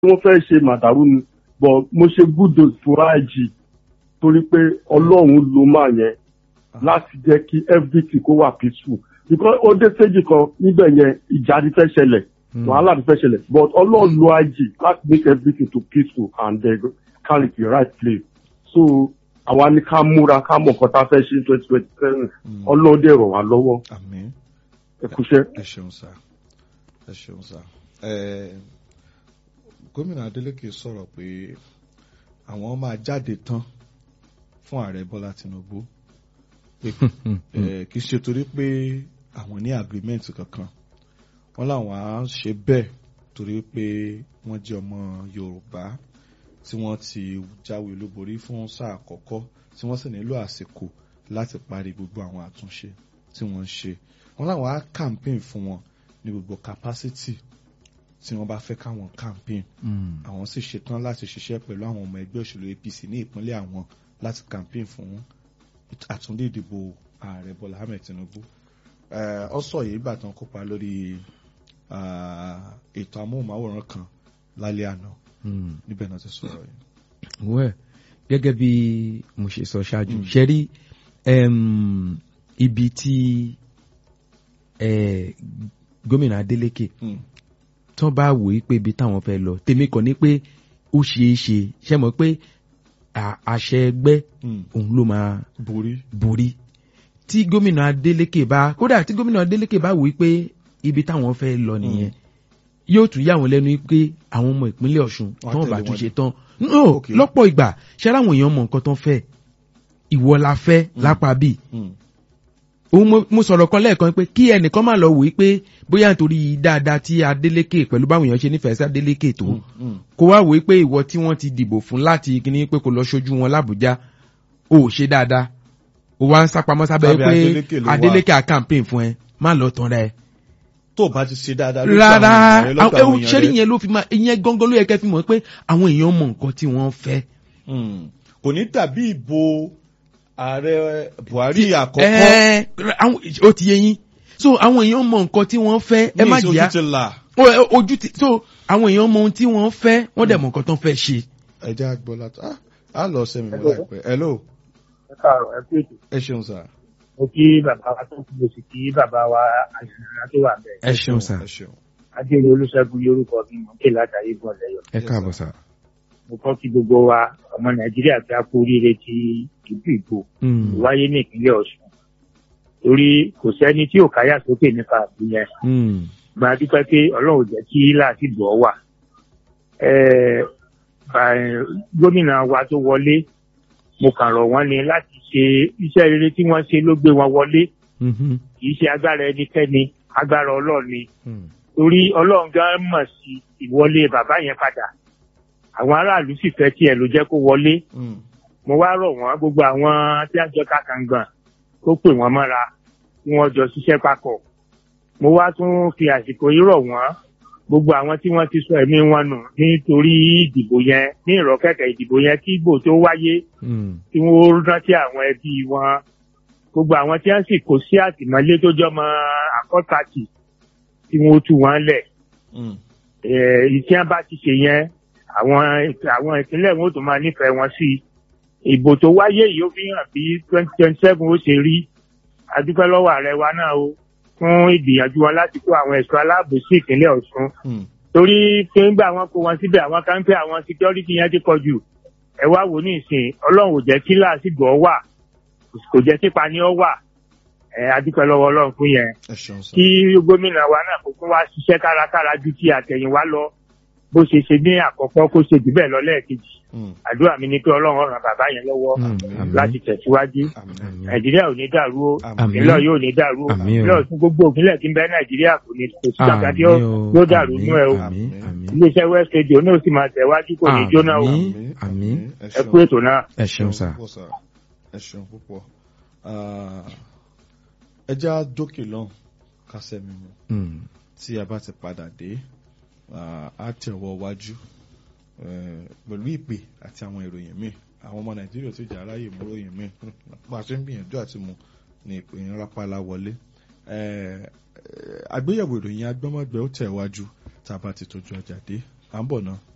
wọ́n fẹ́ ṣe màdàrú ni but mo ṣe gúdò fúráìjì torí pé ọlọ́run ló máa yẹn láti jẹ́ kí everything kó wà peaceful because ó dé stage kan níbẹ̀ yẹn ìjà ti fẹ́ ṣẹlẹ̀ wàhálà ti fẹ́ ṣẹlẹ̀ but ọlọ́run lo IG láti make everything to peaceful and then carry the right place so àwa ní ká múra ká mọ̀ nǹkan tá a fẹ́ ṣe ní twenty twenty seven ọlọ́run dẹ̀ rọ̀ wá lọ́wọ́ àmín ẹ kúṣẹ́. ẹ ṣeun sá ẹ ṣeun sá ẹ gómìnà Adeleke sọ̀rọ̀ pé àwọn máa jáde tán fún ààrẹ Bọ́lá Tinubu pé ẹ, kì í ṣe torí pé àwọn ní agreement kankan wọ́n làwọn á ṣe bẹ́ẹ̀ torí pé wọ́n jẹ́ ọmọ Yorùbá tí wọ́n ti jáwé olúborí fún sáà àkọ́kọ́ tí wọ́n sì nílò àsìkò láti parí gbogbo àwọn àtúnṣe tí wọ́n ń ṣe wọ́n làwọn á campaign fún wọn ní gbogbo capacity tí wọ́n bá fẹ́ káwọn campaign àwọn sì ṣetán láti ṣiṣẹ́ pẹ̀lú àwọn ọmọ ẹgbẹ́ òṣèlú APC ní ìpínlẹ̀ àwọn láti campaign fún àtúndì ìdìbò ààrẹ Bọ́lá Ahmed Tinubu Eh, ọ sọ yìí ìgbà tán kópa lórí ah, ètò amóhùnmáwòrán kan lálẹ́ àná níbẹ̀ náà ti sọ̀rọ̀ yìí. wẹ́ẹ̀ gẹ́gẹ́ bí mo ṣe sọ ṣáájú ṣe rí em, ibi tí eh, gómìnà Adeleke Mm. tán bá wò ó pé ibi táwọn fẹ́ lọ tèmi kàn ní pé ó ṣeé ṣe ṣe mọ̀ pé à- àṣẹ ẹgbẹ́ Mm. òun ló máa borí. borí tí gómìnà Adeleke bá kódà tí gómìnà Adeleke bá wò ó pé ibi táwọn fẹ́ lọ nìyẹn yóò tún yà wọ́n lẹ́nu pé àwọn ọmọ ìpínlẹ̀ Ọ̀ṣun Wọ́n á tán tẹ̀lé bá wọn tún ni. ṣe tán no Okay. lọ́pọ̀ ìgbà ṣẹ́ra àwọn èèyàn mọ nǹkan tán fẹ́ ìwọ la fẹ́ lápá bíi Mm. òun mo- mo sọ̀rọ̀ kan lẹ́ẹ̀kan pé kí ẹnìkan má lọ wò ó pé bóyá nítorí dáadáa tí Adeleke pẹ̀lú báwọn èèyàn ṣe nífẹ̀ẹ́ sí Adeleke tó Mm. kó wá wò ó pé ìwọ tí wọ́n ti dìbò fún láti kíní pé kó lọ ṣojú wọn l'Àbújá ò ṣe dáadáa ó wá ń sápamọ́ sábẹ́ Sábẹ́ pé Adeleke ló wà. Adeleke à campaign fún ẹ má lọ tán rẹ tó o bá ti ṣe dáadáa lójú rárá àwọn èèyàn rẹ, lọ́dọ̀ àwọn èèyàn ṣẹ́rí rẹ. yẹn ló fi máa ìyẹn gangan ló yẹ kẹ́ fi mọ̀ pé àwọn èèyàn mọ nǹkan tí wọ́n fẹ́. Mm. kò ní dàbí ìbò ààrẹ Buhari àkọ́kọ́ Ẹ, àwọn- ó ti yé yín so àwọn èèyàn mọ nǹkan tí wọ́n fẹ́ ẹ ní má ìṣojú jìyà ti là. Ó, ẹ, ojú ti so àwọn èèyàn mọ ohun tí wọ́n fẹ́ wọ́n dẹ̀ mọ nǹkan tó ń fẹ́ ṣe. ẹ jẹ́ àgbọ̀ láti ah, á lọ sẹ́mi mọ́ láìpẹ́ hello ẹ káàárọ̀ ẹ kú ètò ẹ ṣeun sà mo kí bàbá wa tó kú mo sì kí bàbá wa àṣìṣe tó wà bẹ́ẹ̀. ẹ ṣeun sà ẹ ṣeun adéyẹ olùṣègùn yorùbá mi mọ̀ kí látàrí bọ̀ lẹ́yọ̀. ẹ káàbọ̀ sà. mo kọ́ kí gbogbo wa ọmọ nàìjíríà tí a kú oríire ti ìlú ìgbò Mm, wáyé ní ìpínlẹ̀ ọ̀ṣun torí kò sẹ́ni tí ò káyà sókè nípa àbí yẹn mm, gba dúpẹ́ pé ọlọ́run ò jẹ́ kí láti bọ̀ wà. Ẹ, bà- gómìnà wa tó wọlé mo kàn rọ̀ wọ́n ni láti ṣe iṣẹ́ rere tí wọ́n ṣe ló gbé wọn wọlé mhm, kì í ṣe agbára ẹnikẹ́ni agbára ọlọ́run ni mm. torí ọlọ́run gan mọ̀ sí ìwọlé bàbá yẹn padà àwọn aráàlú sì fẹ́ tiẹ̀ ló jẹ́ kó wọlé Mm. mo wá rọ̀ wọ́n gbogbo àwọn tí a jọ kàkàngbọ̀n kó pè wọ́n mọ́ra kí wọ́n jọ ṣiṣẹ́ papọ̀ mo wá tún fi àsìkò yìí rọ̀ wọ́n gbogbo àwọn tí wọ́n ti sọ ẹ̀mí wọn nù nítorí ìdìbò yẹn ní ìrọ̀kẹ̀kẹ̀ ìdìbò yẹn kí ìbò tó wáyé Mm, tí wọ́n rántí àwọn ẹbí wọn gbogbo àwọn tí wọ́n sì kó sí àtìmọ́lé tó jọmọ àkọ́tàtì tí wọ́n tú wọn lẹ̀ Mm. ìtí wọn bá ti ṣe yẹn àwọn àwọn ìpínlẹ̀ wọn ò tún máa nífẹ̀ẹ́ wọn sí i ìbò tó wáyé yìí ó fi hàn bí twenty twenty seven ó ṣe rí adúpẹ́ lọ́wọ́ ààrẹ wa náà o fún ìgbìyànjú wọn láti kó àwọn ẹ̀ṣọ́ aláàbò sí ìpínlẹ̀ Ọ̀ṣun Mm. torí pé ńgbà wọn kó wọn síbẹ̀ àwọn kan ń pẹ́ àwọn security yẹn ti pọ̀ jù ẹ wá wò ní ìsìn ọlọ́run ò jẹ́ kí láàsìgbò ọ wà kò jẹ́ kípa ni ọ wà ẹ adúpẹ́ lọ́wọ́ ọlọ́run fún yẹn ẹ ṣeun sà kí gómìnà wa náà kó tún wá ṣiṣẹ́ kárakára ju ti àtẹ̀yìnwá lọ bó ṣe ṣe ní àkọ́kọ́ kó ṣe jù bẹ́ẹ̀ lọ lẹ́ẹ̀kejì Mm. àdúrà mi ni pé ọlọ́run ràn bàbá yẹn lọ́wọ́ mm, àmín, láti tẹ̀síwájú Àmín. àmín. nàìjíríà ò ní dàrú o Àmín. ìpínlẹ̀ yóò ní dàrú o Àmín o. ìpínlẹ̀ ọ̀tún gbogbo òpínlẹ̀ tí ń bẹ nàìjíríà kò ní kò sí kankan tí ó Àmín o, yóò dàrú àmín, nú ẹ o àmín, àmín. iléeṣẹ́ west radio náà sì máa tẹ̀wájú kò ní jóná o Àmín. àmín. ẹ ẹ ṣeun. kú ètò náà. ẹ ṣeun sà. púpọ̀ sà ẹ ṣeun púpọ̀ Ah, ẹ já dókè lọ́hùn kásẹ̀ mímu Mm, tí a bá ti padà dé ah, á tẹ̀wọ́ wájú eh, pẹ̀lú ìpè àti àwọn ìròyìn míì àwọn ọmọ nàìjíríà tó jẹ́ aráyè mú ròyìn míì bá a ṣe ń gbìyànjú àti mu ní ìpè yẹn rápálá wọlé Eh, eh, àgbéyẹ̀wò ìròyìn agbọ́mọgbẹ́ ó tẹ̀ wájú tá a bá ti tójú ọjà dé à ń bọ̀ náà.